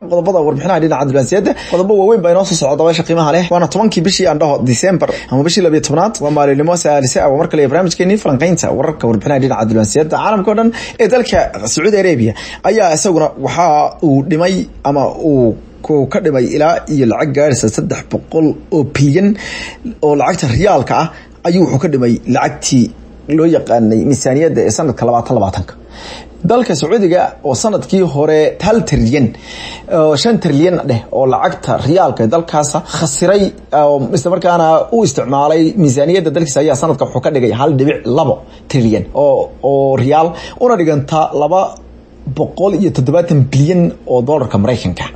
qodobada warbixinaha dhinaca diblomaasiyadda qodobo waaweyn baa inoo soo socda dabaysha qiimaha leh waana tobankii bishii aan dhaho december ama bishii labiyo tobnaad waa maalinimo saalise ah waa mar kale barnaamijkeenii falanqeynta wararka warbixinaha dhinaca diblomaasiyadda caalamka o dhan ee dalka sacuudi arabia ayaa isaguna waxa uu dhimay ama uu ka dhimay ilaa iyo lacag gaarhaysa saddex boqol oo bilyan oo lacagta riyaalka ah ayuu wuxuu ka dhimay lacagtii loo yaqaanay miisaaniyadda ee sanadka labaatan labaatanka dalka sacuudiga oo sanadkii hore hal trilyan shan trilyan dheh oo lacagta riyaalka ee dalkaasa khasiray isla markaana u isticmaalay miisaaniyadda dalkiisa ayaa sanadka wuxuu ka dhigay hal dhibic labo trilyan oo oo riyaal una dhiganta laba boqol iyo toddobaatan bilyan oo dollarka maraykanka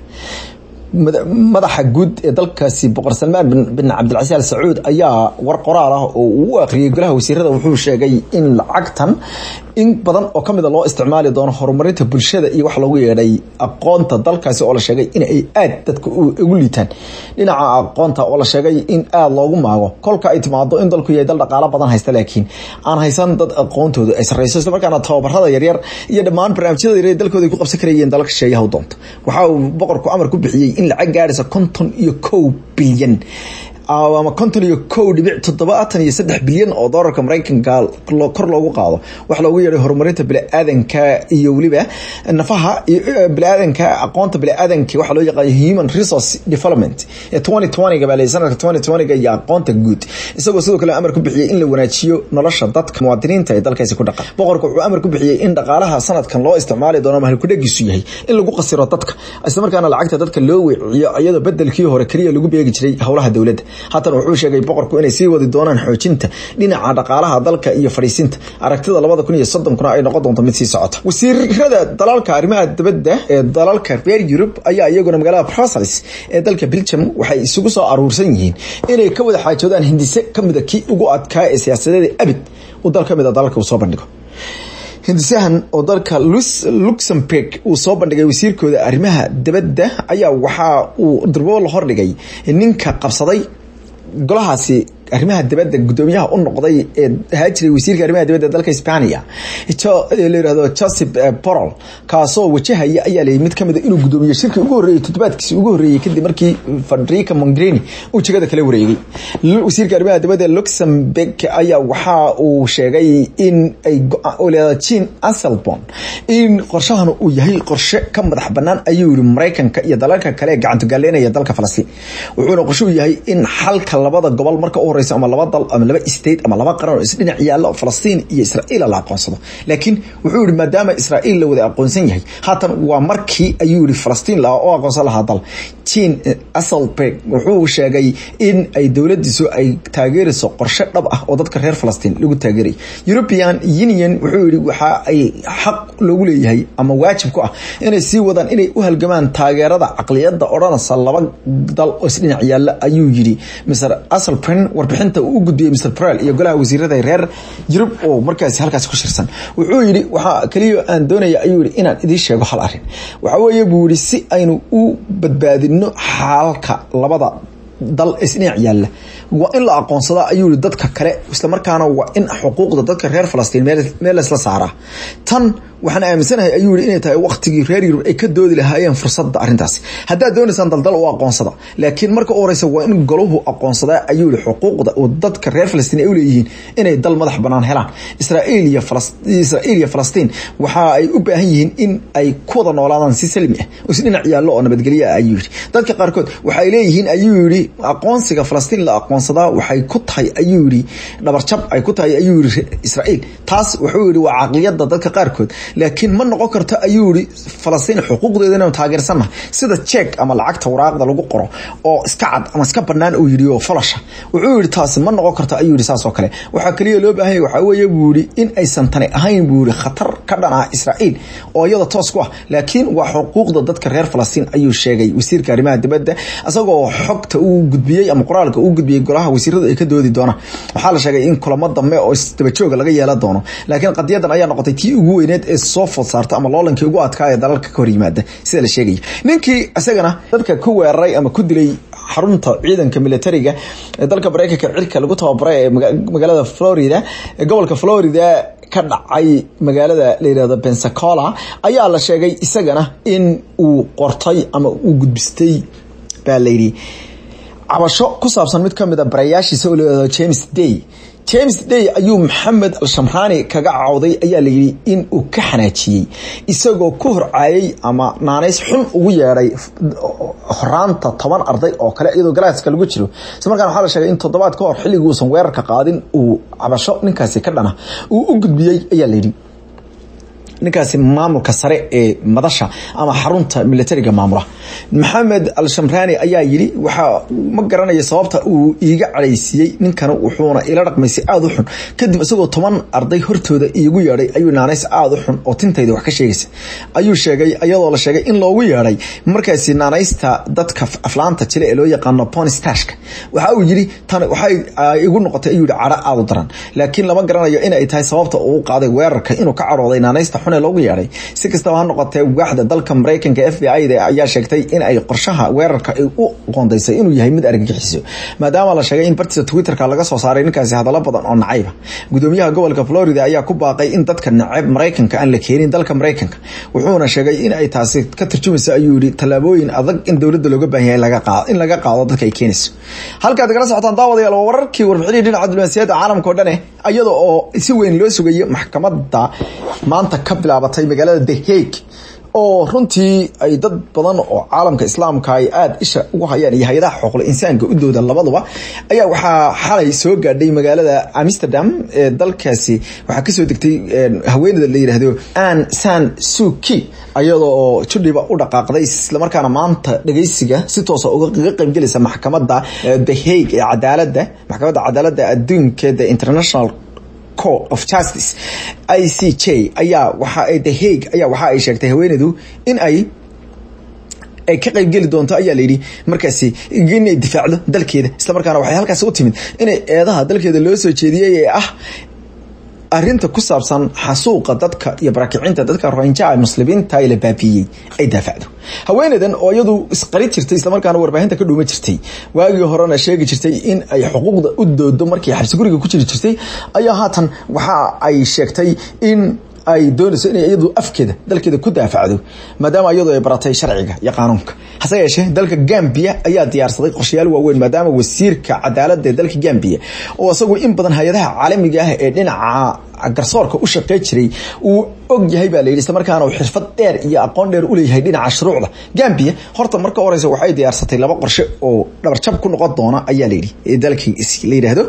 madaxa guud ee dalkaasi boqor salmaan bin cabdilcasiis al sacuud ayaa war qoraal ah oo uu u akhriyay golaha wasiirada wuxuu sheegay in lacagtan in badan oo kamida loo isticmaali doono horumarinta bulshada iyo wax loogu yeedhay aqoonta dalkaasi oo la sheegay in ay aad dadka ugu liitaan dhinaca aqoonta oo la sheegay in aada loogu maago kolka ay timaado in dalku yahay dal dhaqaalo badan haysta laakiin aan haysan dad aqoontooda ay sarreyso isla markaana tababarada yaryar iyo dhammaan barnaamijyada yaryar dalkooda ay ku qabsan karayeen dalalka sheeyaha u doonto waxa uu boqorku amar ku bixiyey in lacag gaaraysa konton iyo kow bilyan ama konton iyo kow dhibic toddobaatan iyo saddex bilyan oo doolarka maraykanka kor loogu qaado waxa loogu yeehay horumarinta biniaadanka iyo weliba nafaha biniaadanka aqoonta biniaadanka waxaa loo yaqaan human resource development ee twenty twentyga baa leeyay sanadka twenty twentyga iyo aqoonta guud isagoo sidoo kale amar ku bixiyey in la wanaajiyo nolosha dadka muwaadiniinta ee dalkaasi ku dhaqan boqorka wuxuu amar ku bixiyey in dhaqaalaha sanadkan loo isticmaali doono mahalkudhagiisu yahay in lagu qasiro dadka isla markaana lacagta dadka loo weeciyo iyadoo bedelkii hore keliya lagu beegi jiray howlaha dowladda haatan wuxuu sheegay boqorku inay sii wadi doonaan xoojinta dhinaca dhaqaalaha dalka iyo fadhiisinta aragtida labada kun iyo soddonkuna ay noqon doonto mid sii socota wasiirada dalalka arrimaha dibadda ee dalalka reer yurub ayaa iyaguna magaalada brussels ee dalka belgium waxay isugu soo aruursan yihiin inay ka wada xaajoodaan hindise kamida kii ugu adkaa ee siyaasadeeda abid uu dal kamid a dalalka uu soo bandhigo hindisahan oo dalka luxemburg uu soo bandhigay wasiirkooda arrimaha dibadda ayaa waxaa uu durbo la hordhigay ninka qabsaday golahaasi arrimaha dibadda gudoomiyaha u noqday ee ahaa jiray wasiirka arrimaha dibadda dalka Hispania la yiraahdo Joseph Borrell kaasoo wajahaya ayaa leeyahay mid kamid inuu gudoomiye shirkii ugu horeeyay toddobaadkiisii ugu horeeyay kadib markii Federica Mogherini uu jagada kala wareegay wasiirka arrimaha dibadda Luxembourg ayaa waxa uu sheegay in ay leedahay Jean Asselborn in qorshahan uu yahay qorshe ka madax banaan ayuu yiri Mareykanka iyo dalalka kale ee gacanta galeynaya dalka Falastiin wuxuuna qorshe u yahay in xalka labada gobol marka u horeysa ama laba dal ama laba state ama laba qaran oo isdhinac yaala oo Falastiin iyo Israa'iil la aqoonsado laakiin wuxuu yiri maadaama Israa'iil la wada aqoonsan yahay haatan waa markii ayuu yiri Falastiin la oo aqoonsan lahaa dal Jean Asselberg wuxuu sheegay in ay dowladiisu ay taageerayso qorshe dhab ah oo dadka reer Falastiin lagu taageeray European Union wuxuu yiri waxa ay xaq loogu leeyahay ama waajib ku ah inay sii wadaan inay u halgamaan taageerada aqliyada odhanaysa laba dal oo isdhinac yaala ayuu yiri Mr Asselberg warbixinta uu u gudbiyey Mr Prel iyo golaha wasiirada reer Yurub oo markaas halkaas ku shirsan wuxuu yiri waxa kaliya aan doonaya ayuu yiri inaan idin sheego hal arin waxa weeye buu yiri si aynu u badbaadino xaalka labada dal isdhinac yaalla waa in la aqoonsada ayuu yiri dadka kale isla markaana waa in xuquuqda dadka reer Falastiin meel isla saaraa tan waxaan aaminsanahay ayuu yiri inay tahay waqtigii reer Yurub ay ka doodi lahaayeen fursadda arrintaas haddaad doonaysaan daldal oo aqoonsada laakiin marka u horeysa waa in goluhu aqoonsada ayuu yiri xuquuqda oo dadka reer Falastiin ay u leeyihiin inay dal madax banaan helaan Israa'iil iyo Falastiin Israa'iil iyo Falastiin waxa ay u baahan yihiin in ay ku wada noolaadaan si salmi ah oo si dhinac yaallo oo nabadgelyo ah ayuu yiri dadka qaarkood waxay leeyihiin ayuu yiri aqoonsiga Falastiin la aqoonsadaa waxay ku tahay ayuu yiri dhabarjab ay ku tahay ayuu yiri Israa'iil taas wuxuu yiri waa aqliyada dadka qaarkood laakiin ma noqon karto ayuu yiri Falastiin xuquuqdeeda inuu taageersana sida check ama lacagta waraaqda lagu qoro oo iska cad ama iska banaan uu yiri oo falasha wuxuu yiri taas ma noqon karto ayuu yiri saas oo kale waxa kaliya loo baahan yahay waxa weeye buu yiri in aysan tani ahayn buu yiri khatar ka dhan ah Israa'iil oo iyada toos ku ah laakiin waa xuquuqda dadka reer Falastiin ayuu sheegay wasiirka arrimaha dibadda asagoo xogta uu gudbiyay ama qoraalka uu gudbiyay golaha wasiirada ay ka doodi doonaan waxaa la sheegay in kulamo dambe oo isdaba jooga laga yeelan doono laakiin qadiyadan ayaa noqotay tii ugu weyneed ee soo food saarta ama loolankii ugu adkaa ee dalalka ka hor yimaada sida la sheegaya ninkii isagana dadka ku weeraray ama ku dilay xarunta ciidanka militariga ee dalka Mareykanka cirka lagu tababaray ee magaalada Florida ee gobolka Florida ka dhacay magaalada la yihahdo pensacola ayaa la sheegay isagana in uu qortay ama uu gudbistay baa layidhi cabasho ku saabsan mid kamid a barayaashiisa oo layihahdo james day james day ayuu maxamed al-shamraani kaga cawday ayaa layidhi in uu ka xanaajiyey isagoo ku horcaayay ama naanays xun ugu yeedhay horaanta toban arday oo kale iyadoo galaaska lagu jiro isla markaan waxaa la sheegay in toddobaad ka hor xilligii uusan weerarka qaadin uu cabasho ninkaasi ka dhana uu u gudbiyey ayaa layidhi ninkaasi maamulka sare ee madasha ama xarunta militariga maamula maxamed al-shamraani ayaa yidhi waxaa ma garanaya sababta uu iiga cadhaysiiyey ninkana wuxuuna ila dhaqmaysay aada u xun kadib isagoo toban arday hortooda iigu yeedhay ayuu naanays aada u xun oo tintayda wax ka sheegaysa ayuu sheegay iyadoo la sheegay in loogu yeedhay markaasi naanaysta dadka aflaanta jile ee loo yaqaano bonistashka waxa uu yidhi tan waxay igu noqotay ayuu yihi cadho aada u daran laakiin lama garanayo inay tahay sababta uu qaaday weerarka inuu ka cadhooday naanaysta xun ee loogu yeedhay si kastaba ha noqotee waaxda dalka maraykanka f b i da ayaa sheegtay in ay qorshaha weerarka ay u qoondaysay inuu yahay mid argagixiso maadaama la sheegay in bartiisa twitterka laga soo saaray ninkaasi hadallo badan oo nacayba gudoomiyaha gobolka florida ayaa ku baaqay in dadka nacab maraykanka aan la keenin dalka maraykanka wuxuuna sheegay in ay taasi ka tarjumayso ayuu yihi tallaabooyin adag in dowladda looga baahan yahay in laga qaado dadka ay keenayso halkaad kala socotaan daawadayaal waa wararkii warbixinii dhinaca diblomaasiyadda caalamka o dhane iyada oo si weyn loo sugayo maxkamadda maanta ka bilaabatay magaalada the hague oo runtii ay dad badan oo caalamka islaamka ay aada isha ugu hayaan iyo hay-adaha xuquuqul insaanka u dooda labaduba ayaa waxaa xalay soo gaadhay magaalada amsterdam ee dalkaasi waxaa kasoo degtay haweeneyda la yidhaahdo an san suki iyadoo oo judhiba u dhaqaaqday islamarkaana maanta dhageysiga si toosa uga qaybgelaysa maxkamadda the hague ee cadaalada maxkamadda cadaalada adduunka the international court of justice i c j ayaa waxa ay the hague ayaa waxa ay sheegtay haweeneydu in ay ay ka qaybgeli doonto ayaa layidhi markaasi inay difaacdo dalkeeda islamarkaana waxay halkaasi u timid inay eedaha dalkeeda loo soo jeediyey ee ah arinta ku saabsan xasuuqa dadka iyo barakicinta dadka rohinjaha muslimiinta la baabiiyey ay daafacdo haweeneydan oo iyadu isqari jirtay islamarkaana warbaahinta ka dhuuma jirtay waagii horena sheegi jirtay in ay xuquuqda u doodo markii xabsi guriga ku jiri jirtay ayaa haatan waxa ay sheegtay in ay doonayso inay iyadu afkeeda dalkeeda ku daafacdo maadaama iyadu ay baratay sharciga iyo qaanuunka hase yeeshee dalka gambia ayaa diyaarsaday qorshayaal waaweyn maadaama wasiirka cadaalada ee dalka gambia oo isagu in badan hay-adaha caalamiga ah ee dhinaca garsoorka u shaqey jiray uu og yahay baa layidhi islamarkaana uu xirfad dheer iyo aqoon dheer u leeyahay dhinaca shuruucda gambia horta marka horeysa waxay diyaarsatay laba qorshe oo dhabarjab ku noqon doona ayaa layidhi ee dalkii la yidhaahdo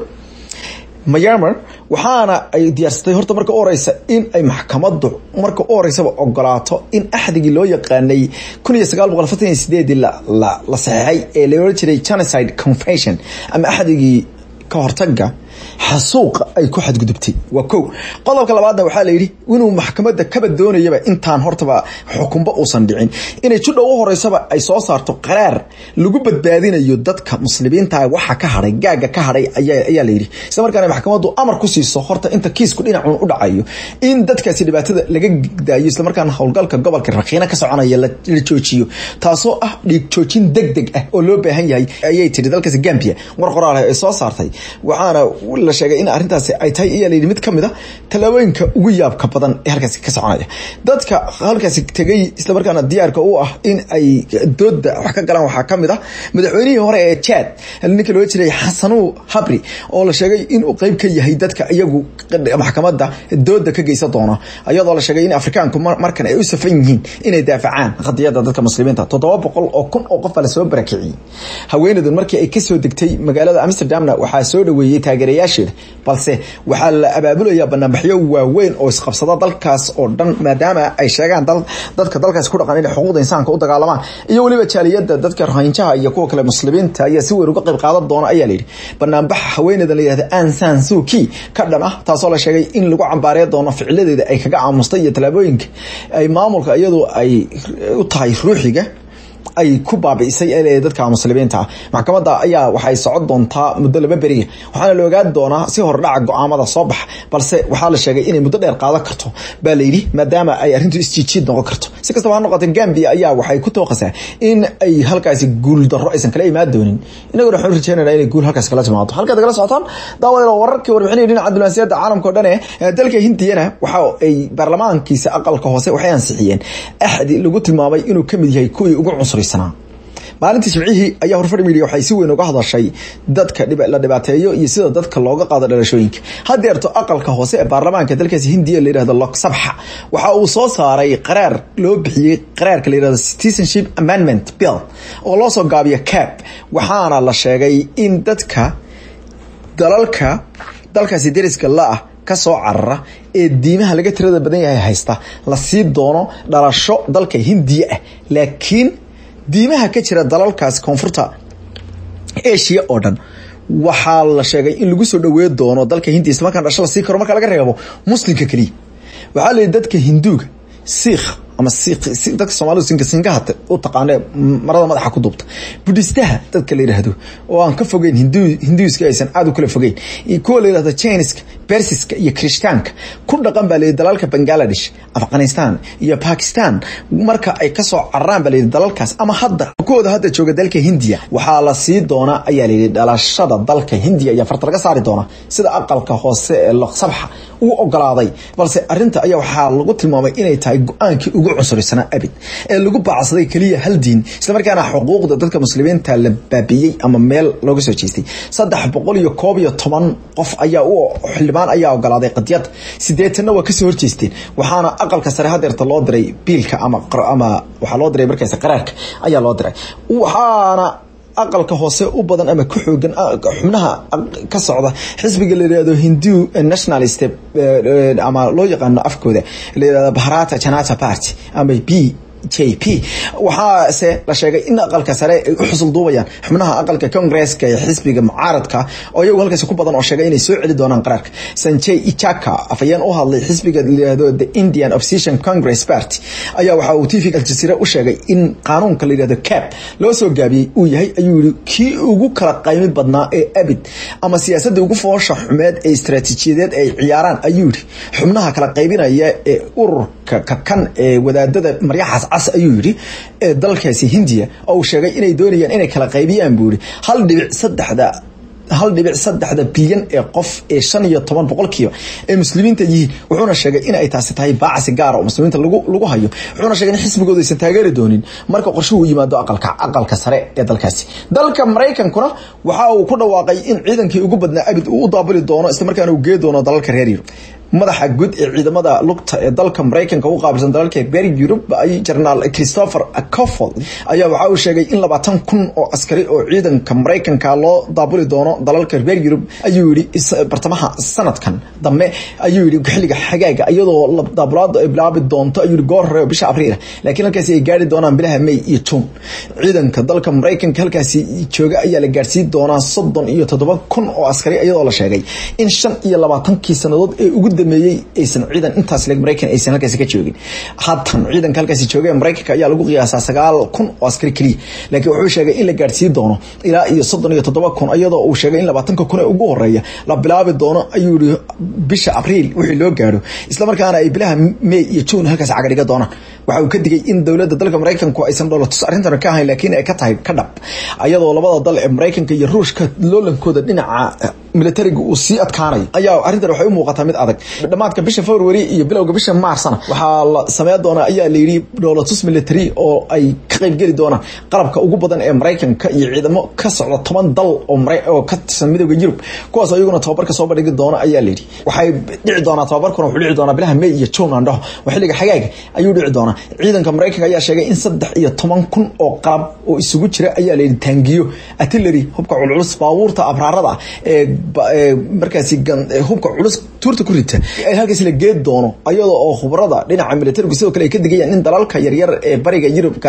myanmar waxaana ay diyaarsatay horta marka u horeysa in ay maxkamadu marka u horeysaba ogolaato in axdigii loo yaqaanay kun iyo sagaal boqol afartan iyo sideedii la saxeexay ee la oran jiray genocide convention ama axdigii ka hortaga xasuuqa ay ku xadgudubtay waa ko qodobka labaadna waxaa layidhi inuu maxkamadda kaba doonayaba intaan hortaba xukunba uusan dhicin inay judha u horeysaba ay soo saarto qaraar lagu badbaadinayo dadka muslimiinta waxa ka haday gaaga ka haday ayaa layidhi isla markaana maxkamaddu amar ku siiso horta inta kiisku dhinacun u dhacayo in dadkaasi dhibaatada laga daayo islamarkaana howlgalka gobolka rakiina ka soconaya la joojiyo taasoo ah dhiig joojin deg deg ah oo loo baahan yahay ayay tiri dalkaasi gambia war qoraal ay soo saartay waxaana la sheegay in arrintaasi ay tahay ayaa layidhi mid ka mid a tallaabooyinka ugu yaabka badan ee halkaasi ka soconaya dadka halkaasi tegay islamarkaana diyaarka u ah in ay dooda wax ka galaan waxaa ka mid ah madaxweynihii hore ee jad ninka loo jiray xasanu habri oo la sheegay inuu qeyb ka yahay dadka iyagu maxkamadda dooda ka geysan doona iyadoo la sheegay in afrikaanku markan ay u safan yihiin inay daafacaan qadiyada dadka muslimiinta toddoba boqol oo kun oo qof baa lasoo barakiciyey haweeneydan markii ay kasoo degtay magaalada amsterdamna waxaa soo dhaweeyey taageerayaasheeda balse waxaa la abaabulaya banaanbaxyo waaweyn oo isqabsada dalkaas oo dhan maadaama ay sheegaan dadka dalkaas ku dhaqan inay xuquuqda insaanka u dagaalamaan iyo weliba jaaliyada dadka rohinjaha iyo kuwa kale muslimiinta ayaa si weyn uga qayb qaadan doona ayaa layidhi banaanbaxa haweeneydan la yihahda ansan suki ka dhan ah taasoo la sheegay in lagu cambaarey doono ficiladeeda ay kaga aamustay iyo tallaabooyinka ay maamulka iyadu ay u tahay ruuxiga ay ku baabi'isay ee dadka muslimiinta ah maxkamadda ayaa waxay socon doontaa muddo laba beriya waxaana la ogaan doonaa si hordhaca go-aamada soo baxa balse waxaa la sheegay inay muddo dheer qaadan karto baa la yidhi maadaama ay arrintu isjiijiid noqon karto si kastaba ha noqotee gambia ayaa waxay ku tooqasaa in ay halkaasi guul darro aysan kala imaan doonin inaguna waxaan rajeynayna inay guul halkaas kala timaado halkaad kala socotaan daawadeel wararkii warbixinaya dhinaca diblomaasiyadda caalamka o dhan ee dalka hindiyana waxa ay baarlamaankiisa aqalka hoose waxay ansixiyeen axdi lagu tilmaamay inuu ka mid yahay kuwii ugu cunsuraysanaa maalintii jimcihii ayaa horfar media waxay si weyn uga hadashay dadka la dhibaateeyo iyo sida dadka looga qaado dhalashooyinka hadeerto aqalka hoose ee baarlamaanka dalkaasi hindiya la yihahdo loksabxa waxa uu soo saaray qaraar loo bixiyey qaraarka la yihahdo citizenship amendment bill oo loo soo gaabiyo cap waxaana la sheegay in dadka dalalka dalkaasi deriska la-ah kasoo carara ee diimaha laga tirada badan yahay haysta la sii doono dhalasho dalka hindiya ah laakiin diimaha ka jira dalalkaas koonfurta asia oo dhan waxaa la sheegay in lagu soo dhawey doono dalka hindiya isla markaan dhasho la sii karo marka laga reebo muslimka keliya waxaa la yidhi dadka hinduuga siikh ama dadka soomalidu sinka sinkahata u taqaane marada madaxa ku duubta budhistaha dadka la yidhaahdo oo aan ka fogeyn hinduiska aysan aada u kala fogeyn kuwa la yidhahdo chiniska bersiska iyo krishtaanka ku dhaqan baa layidhi dalalka bangaladesh afghanistan iyo bakistan marka ay kasoo cararaan baa layidhi dalalkaas ama hadda kuwooda hadda jooga dalka hindiya waxaa la sii doonaa ayaa layidhi dhalashada dalka hindiya ayaa farta laga saari doonaa sida aqalka hoose ee loqsabxa uu ogolaaday balse arinta ayaa waxaa lagu tilmaamay inay tahay go-aankii ugu cunsuraysanaa abid ee lagu baacsaday keliya hal diin islamarkaana xuquuqda dadka muslimiinta la baabiyey ama meel looga soo jeestay saddex boqol iyo koob iyo toban qof ayaa u xildhibaan ayaa ogolaaday qadiyad sideetanna waa kasoo horjeesteen waxaana aqalka sare hadeerta loo diray biilka ama ama waxaa loo diray markaas qaraarka ayaa loo diray waxaana aqalka hoose u badan ama ku xoogan xubnaha ka socda xisbiga la yihahdo hindu nationalist ama loo yaqaano afkooda la yihahdo bharata janata party ama b j p waxaase la sheegay in aqalka sare ay u xusul duubayaan xubnaha aqalka congresska ee xisbiga mucaaradka oo iyagu halkaasi ku badan oo sheegay inay soo celi doonaan qaraarka sanjay ichaka afayeen u hadlay xisbiga layihahdo the indian opposition congress party ayaa waxa uu tvga aljazeera u sheegay in qaanuunka la yihahdo cap loo soo gaabiyey uu yahay ayuu yihi kii ugu kala qaymi badnaa ee abid ama siyaasadda ugu foosha xumeed ee istaraatiijiyadeed ay ciyaaraan ayuu yihi xubnaha kala qaybinaya ee ururka kakan ee wadaadada maryaxaas cas ayuu yidhi ee dalkaasi hindiya oo uu sheegay inay doonayaan inay kala qaybiyaan buu yihi hal dhibic saddexda hal dhibic saddexda bilyan ee qof ee shan iyo toban boqolkiiba ee muslimiinta yihiin wuxuuna sheegay in ay taasi tahay baacsi gaara oo muslimiinta lagu lagu hayo wuxuuna sheegay in xisbigooda aysan taageeri doonin marka qorshuhu yimaado aqalka aqalka sare ee dalkaasi dalka maraykankuna waxa uu ku dhawaaqay in ciidankii ugu badnaa abid uu u daabuli doono islamarkaana uu gee doono dalalka reer yurub madaxa guud ee ciidamada lugta ee dalka maraykanka u qaabilsan dalalka reer yurub ay jenaraal christopher cofold ayaa waxa uu sheegay in labaatan kun oo askari oo ciidanka maraykanka loo daabuli doono dalalka reer yurub ayuu yihi bartamaha sanadkan dambe ayuu yihi xilliga xagaaga iyadoo daabulaadu ay bilaabi doonto ayuu yihi goor hore oo bisha abriil laakiin halkaasi ay gaari doonaan bilaha may iyo juun ciidanka dalka maraykanka halkaasi jooga ayaa la gaarsiin doonaa soddon iyo toddoba kun oo askari iyadoo la sheegay in shan iyo labaatankii sanadood ee ugu dameeyey aysan ciidan intaas leg maraykan aysan halkaasi ka joogin haatan ciidanka halkaasi jooga ee maraykanka ayaa lagu qiyaasaa sagaal kun oo askari keliya laakiin wuxuu sheegay in la gaarsiin doono ilaa iyo soddon iyo toddoba kun iyadoo uu sheegay in labaatanka kun ee ugu horeeya la bilaabi doono ayuu yihi bisha abriil wixii loo gaadho islamarkaana ay bilaha may iyo juun halkaasi cagadhiga doonaan waxa uu ka digay in dowladda dalka maraykanku aysan dholotus arrintan ka ahayn laakiin ay ka tahay ka dhab ayadoo labada dal ee maraykanka iyo ruushka loolankooda dhinaca militariga uu sii adkaanayo ayaa arrintan waxay u muuqataa mid adag dhamaadka bisha february iyo bilowga bisha maarsna waxaa la sameyn doonaa ayaa la yidhi dholotus military oo ay ka qaybgeli doonaan qalabka ugu badan ee maraykanka iyo ciidamo ka socda toban dal oo ka tirsan midooda yurub kuwaasoo iyaguna tababarka soo bandhigi doona ayaa layidhi waxay dhici doonaa tababarkuna wuxuu dhici doonaa bilaha may iyo juun aan dhaho oo xilliga xagaaga ayuu dhici doonaa ciidanka maraykanka ayaa sheegay in saddex iyo toban kun oo qalab oo isugu jira ayaa layidhi taangiyo artillery hubka culculus baabuurta abraarada ee markaasi hubka culus tuurta ku rita ay halkaasi la geed doono ayadoo oo khubrada dhinaca militarigu sidoo kale ay ka digayaan in dalalka yaryar ee bariga yurub gaar ahaan kuwa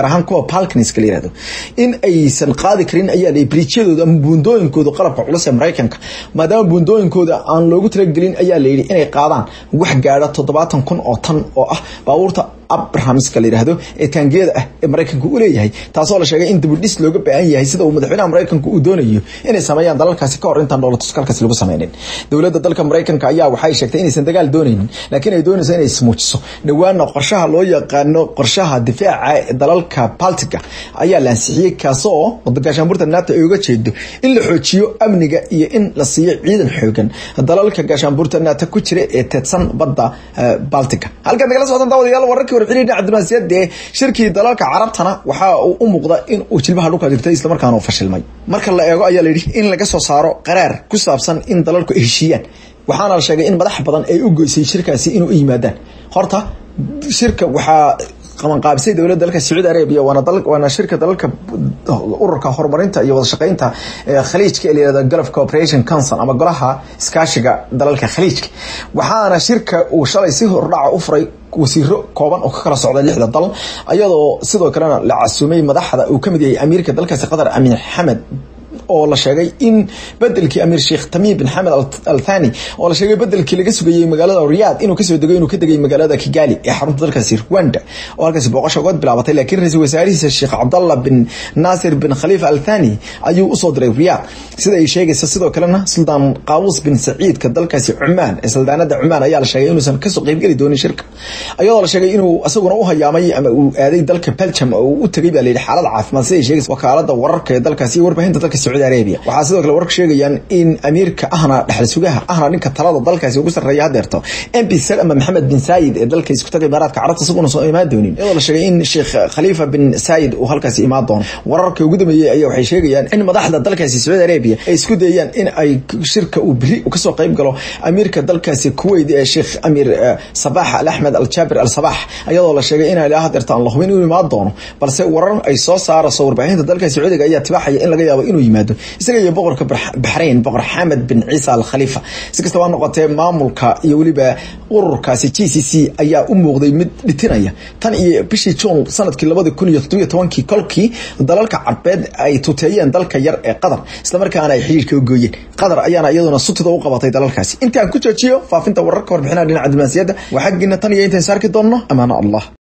kuwa balkaniska la yirahdo in aysan qaadi karin ayaa la briijyadooda ama buundooyinkooda qalabka culus ee maraykanka maadaama buundooyinkooda aan loogu talagelin ayaa la yidhi inay qaadaan wax gaadha toddobaatan kun oo tan oo ah baabuurta abrahamska la yidhaahdo ee taangiyada ah ee maraykanka u leeyahay taasoo la sheegay in dibudhis looga baahan yahay sida uu madaxweynaha maraykanka uu doonayo inay sameeyaan dalalkaasi ka hor intaan dhoolatuskalkaasi lagu sameynin dowladda dalka maraykanka ayaa waxay sheegtay inaysan dagaal doonaynin laakiin ay doonayso inay ismuujiso dhowaana qorshaha loo yaqaano qorshaha difaaca dalalka baltiga ayaa la ansixiyey kaasoo gaashaanbuurta nato ay uga jeedo in la xoojiyo amniga iyo in la siiyo ciidan xoogan dalalka gaashaanbuurta nato ku jira ee teedsan badda baltiga halkaad nagala socotaan daawadayaal wararkii warxiliin cabdimaasiyad ee shirkii dalalka carabtana waxa uu u muuqda in uu jilbaha dhulka dhigtay islamarkaana uu fashilmay marka la eego ayaa la yidhi in laga soo saaro qaraar ku saabsan in dalalku ay heshiiyaan waxaana la sheegay in madax badan ay u goysay shirkaasi inuu u yimaadaan horta shirka waxaa qabanqaabisay dowladda dalka sacuudi arabia waana waana shirka dalalka ururka horumarinta iyo wada shaqeynta khaliijka ee layihahdo gulf cooperation council ama golaha iskaashiga dalalka khaliijka waxaana shirka uu shalay si hordhaca u furay wasiiro kooban oo ka kala socda lixda dal ayadoo sidoo kalena la casuumay madaxda uu kamid yahay amiirka dalkaasi qatar amiir xamed oo la sheegay in bedelkii amiir sheekh tamiim bin xamed al thani oo la sheegay bedelkii laga sugayey magaalada riyad inuu kasoo dego inuu ka degay magaalada kigali ee xarunta dalkaasi rwanda oo halkaasi booqasho uga bilaabatay laakiin ra-iisul wasaarihiisa sheekh cabdallah bin naasir bin khalifa al thani ayuu usoo diray riyad sida ay sheegaysa sidoo kalena suldaan qaawus bin saciidka dalkaasi cumaan ee saldaanada cumaan ayaa la sheegay inuusan kasoo qeybgeli doonin shirka ayadoo la sheegay inuu isaguna u hayaamay ama uu aaday dalka belgium oo uu u tegay baa layidhi xaalad caafimaad sida ay sheegaysa wakaalada wararka ee dalkaasi iyo warbaahinta dalka sacuudi arabia waxaa sidoo kale wararka sheegayaan in amiirka ahna dhexal sugaha ahna ninka talada dalkaasi ugu sarreeya hadeerto mp salama maxamed bin saayid ee dalka isku taga imaaraadka carabta isaguna soo imaan doonin iyadoo la sheegay in sheekh khaliifa bin saayid uu halkaasi imaan doono wararka ugu dambeeyey ayaa waxay sheegayaan in madaxda dalkaasi sacuudi arabia ay isku dayayaan in ay shirka uu beri kasoo qayb galo amiirka dalkaasi kuwait ee sheekh amiir sabax al axmed al jaabir al sabax iyadoo la sheegay inaa ilaa hadeerto aan la hubin inuu imaan doono balse warar ay soo saarayso warbaahinta dalka sacuudiga ayaa tibaaxaya in laga yaabo inuu yimaado isaga iyo boqorka baxrayn boqor xamed bin ciisa al khaliifa si kastaba noqotee maamulka iyo weliba ururkaasi g c c ayaa u muuqday mid dhitinaya tan iyo bishii juun sanadkii labadi kun iyo toddobiyo tobankii kolkii dalalka carbeed ay tuteeyeen dalka yar ee qatar islamarkaana ay xiriirka u gooyeen qatar ayaana iyaduna sutida u qabatay dalalkaasi intaan ku joojiyo faafinta wararka warbixinaha dhinaca diblomaasiyadda waa xaggiina tan iyo intaan saarki doonno amaano allah